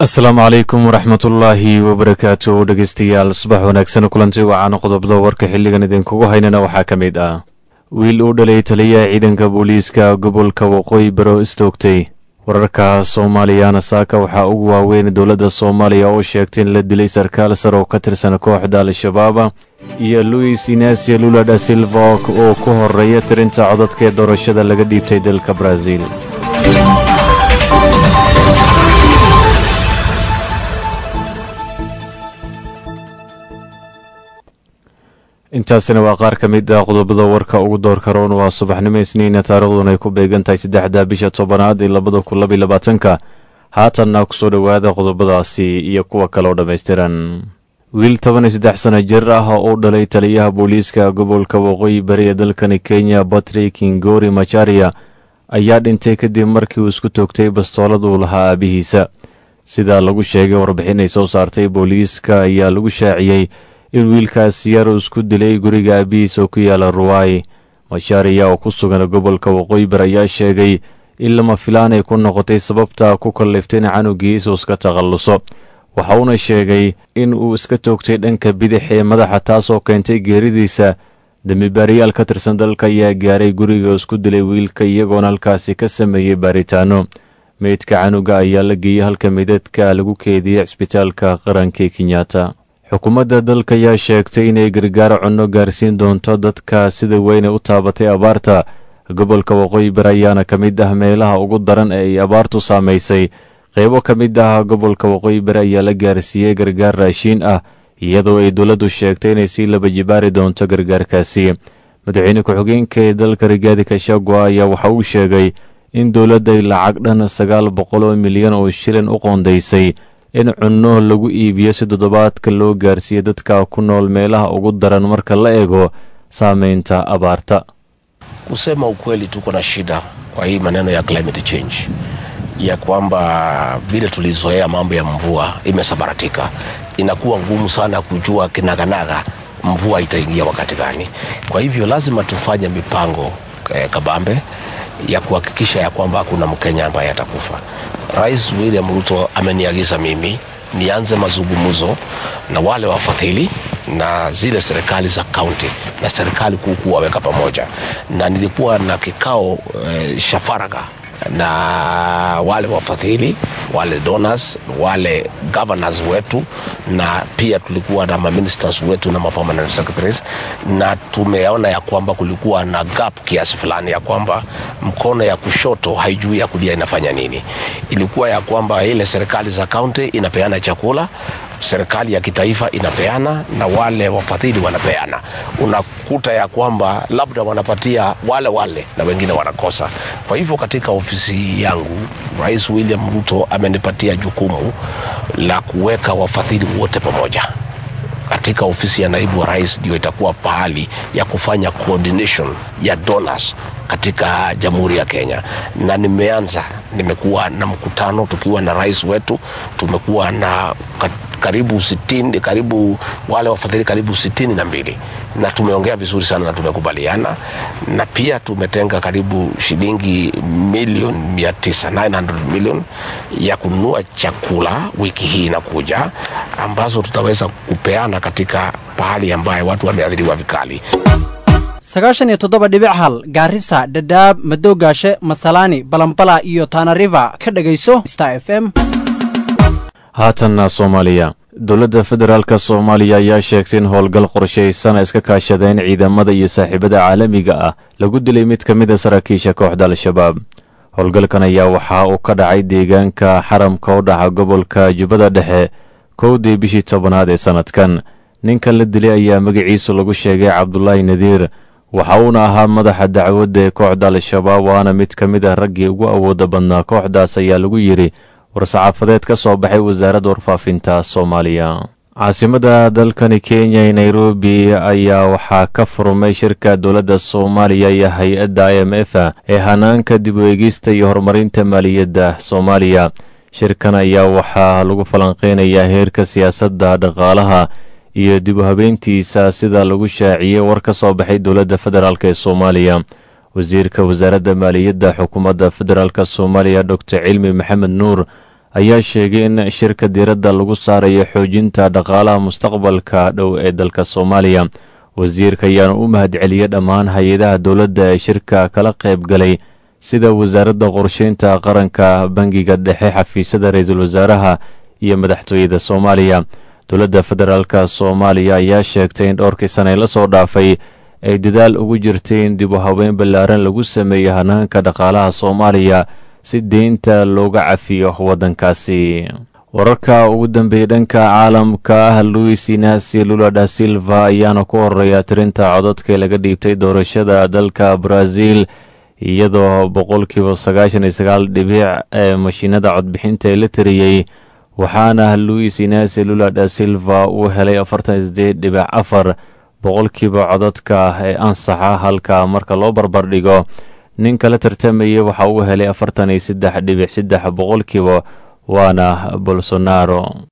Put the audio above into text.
asalaamu calaykum waraxmatullaahi wabarakaatu dhegeystayaal subax wanaagsan kulanti wacaana qodobada warka xilligan idinkugu haynana waxaa ka mid ah wiil uu dhalay taliyaha ciidanka booliiska gobolka waqooyi baro istoogtay wararka soomaaliyana saaka waxaa ugu waaweyn dowladda soomaaliya oo sheegtay in la dilay sarkaal sar oo ka tirsan kooxda al-shabaaba iyo luis inasia lula da silva oo ku horeeya tirinta codadka ee doorashada laga dhiibtay dalka brazil intaasina waa qaar ka mid ah qodobada warka ugu doorka roon waa subaxnimo isniina taariikhduna ay ku beegan tahay saddexda bisha tobanaad ee labada kun labaiy labaatanka haatanna kusoo dhowaada qodobadaasi iyo kuwa kale oo dhammaystiran wiil toban iyo saddex sano jir ah oo u dhalay taliyaha booliiska gobolka waqooyi bari ee dalkani kenya batrik ingori macharia ayaa dhintay kadib markii uu isku toogtay bastoolad uu lahaa aabihiisa sida lagu sheegay warbixin ay soo saartay booliiska ayaa lagu shaaciyey in wiilkaas yar uu isku dilay guriga aabihiis oo ku yaala ruwai mashaariya oo ku sugan gobolka waqooyi bar ayaa sheegay in lama filaan ay ku noqotay sababta ku kalliftay in canugiis uu iska takhalluso waxa uuna sheegay in uu iska toogtay dhanka bidix ee madaxa taasoo keentay geeridiisa dembibaariyaal ka tirsan dalka ayaa gaaray guriga oo isku dilay wiilka iyagoona halkaasi ka sameeyey baaritaano meydka canuga ayaa la geeyey halka midadka lagu keediyey cisbitaalka qaranka ee kenyatta xukuumadda dalka ayaa sheegtay inay gargaar cunno gaarsiin doonto dadka sida weyne u taabatay abaarta gobolka waqooyi bar ayaana ka mid ah meelaha ugu daran ee ay abaartu saamaysay qeybo ka mid ah gobolka waqooyi bari ayaa la gaarsiiyey gargaar raashiin ah iyadoo ay dowladdu sheegtay inay sii laba jibaari doonto gargaarkaasi madaxweyne ku-xigeenka ee dalka rigaadi kashagwa ayaa waxa uu sheegay in dowladda ay lacag dhan sagaal boqol oo milyan oo shilin u qoondaysay in cunno lagu iibiyo si toddobaadka loo gaarsiiyo dadka ku nool meelaha ugu daran marka la eego saameynta abaarta kusema ukweli tuko na shida kwa hii maneno ya climate change ya kwamba vile tulizoea mambo ya mvua imesabaratika inakuwa ngumu sana kujua kinaganaga mvua itaingia wakati gani kwa hivyo lazima tufanye mipango eh, kabambe ya kuhakikisha ya kwamba hakuna mkenya ambaye atakufa rais william ruto ameniagiza mimi nianze mazungumzo na wale wafadhili na zile serikali za kaunti na serikali kuu kuwaweka pamoja na nilikuwa na kikao eh, shafaraga na wale wafadhili wale donors wale governors wetu na pia tulikuwa na maministers wetu na mapermanent secretaries na tumeona ya kwamba kulikuwa na gap kiasi fulani ya kwamba mkono ya kushoto haijui ya kulia inafanya nini ilikuwa ya kwamba ile serikali za kaunti inapeana chakula serikali ya kitaifa inapeana na wale wafadhili wanapeana unakuta ya kwamba labda wanapatia wale wale na wengine wanakosa kwa hivyo katika ofisi yangu rais william ruto amenipatia jukumu la kuweka wafadhili wote pamoja katika ofisi ya naibu wa rais ndio itakuwa pahali ya kufanya coordination ya donors katika jamhuri ya kenya na nimeanza nimekuwa na mkutano tukiwa na rais wetu tumekuwa na karibu sitini, karibu wale wafadhili karibu sitini na mbili na tumeongea vizuri sana na tumekubaliana na pia tumetenga karibu shilingi milioni mia tisa 900 million ya kununua chakula wiki hii inakuja ambazo tutaweza kupeana katika pahali ambaye watu wameathiriwa vikali sagaashan iyo toddoba dhibic hal gaarisa dhadhaab madoogaashe masalaani balambala iyo taanariva ka dhegayso star f m haatanna soomaaliya dowladda federaalk soomaaliya ayaa sheegtay in howlgal qorshaysan iska kaashadeen ciidamada iyo saaxiibada caalamiga ah lagu dilay mid ka mid a saraakiisha kooxda al-shabaab howlgalkan ayaa waxa uu ka dhacay deegaanka xaramka u dhaca gobolka jubbada dhexe kowdii bishii tobanaad ee sannadkan ninka la dilay ayaa magaciisu lagu sheegay cabdulaahi nadiir waxa uuna ahaa madaxa dacwadda ee kooxda al-shabaab waana mid ka mid ah raggii ugu awooda badnaa kooxdaas ayaa lagu yidhi war-saxaafadeed ka soo baxay wasaaradda warfaafinta soomaaliya caasimada dalkani kenya ee nairobi ayaa waxaa ka furmay shirka dowladda soomaaliya iyo hay-adda i m f ee hanaanka dib u eegista iyo horumarinta maaliyadda soomaaliya shirkan ayaa waxaa lagu falanqeynayaa heerka siyaasadda dhaqaalaha iyo dib u habeyntiisa sida lagu shaaciyey war ka soo baxay dowladda federaalk ee soomaaliya wasiirka wasaaradda maaliyadda xukuumadda federaalk soomaaliya doctor cilmi maxamed nuur ayaa sheegay in shirka diiradda lagu saarayo xoojinta dhaqaalaha mustaqbalka dhow ee dalka soomaaliya wasiirka ayaana u mahadceliyey dhammaan hay-adaha dowladda ee shirka kala qayb galay sida wasaaradda qorsheynta qaranka bangiga dhexe xafiisyada ra-iisul wasaaraha iyo madaxtooyada soomaaliya dowladda federaalka soomaaliya ayaa sheegtay in dhowrkii sane la soo dhaafay ay dadaal ugu jirtay in dib u habeyn ballaaran lagu sameeyo hanaanka dhaqaalaha soomaaliya si deynta looga cafiyo waddankaasi wararka ugu dambeeyey dhanka caalamka ah luis inasi lula da silva ayaana ku horeeya tirinta codadka laga dhiibtay doorashada dalka brazil iyadoo boqolkiiba sagaashan iyo sagaal dhibic ee mashiinada codbixinta ee la tiriyey waxaana luis inasi lula da silva uu helay afartan sideed dhibic afar boqolkiiba codadka ee ansaxa halka marka loo barbardhigo nin kala tartamayay waxa uu helay afartan iyo saddex dhibic saddex boqolkiiba waana bolsonaro